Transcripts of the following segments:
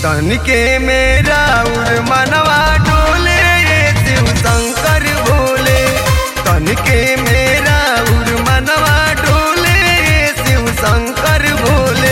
तनिके मेरा उर मनवा डोले शिव शंकर भोले तनिके मेरा उर मनवा डोले शिव शंकर भोले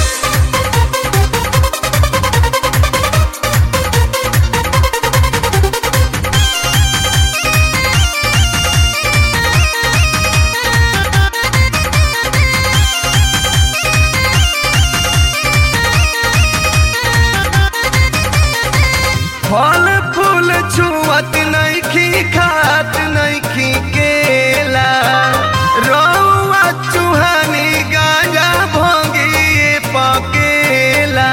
फल फूल छुअत नइखी खात नइखी केला रौआ चुहानी गांजा भोगी पकेला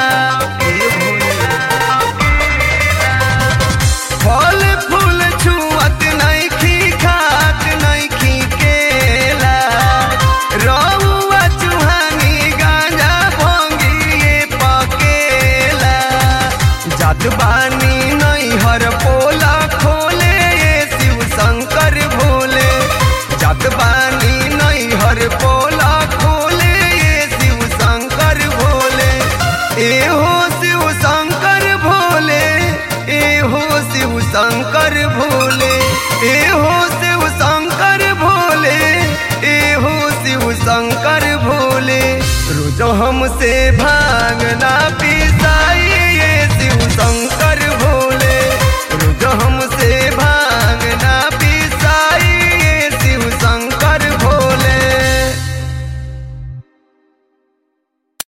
फल फूल छुअत नइखी खात नइखी केला रौआ चुहानी गांजा भोगी पकेला जात बानी नैहर पोला खोले शिव शंकर भोले जात बानी नैहर पोला खोले शिव शंकर भोले ए हो शिव शंकर भोले ए हो शिव शंकर भोले ए हो शिव शंकर भोले ए हो शिव शंकर भोले रोज हमसे भांगना पिसाई ये शिव शंकर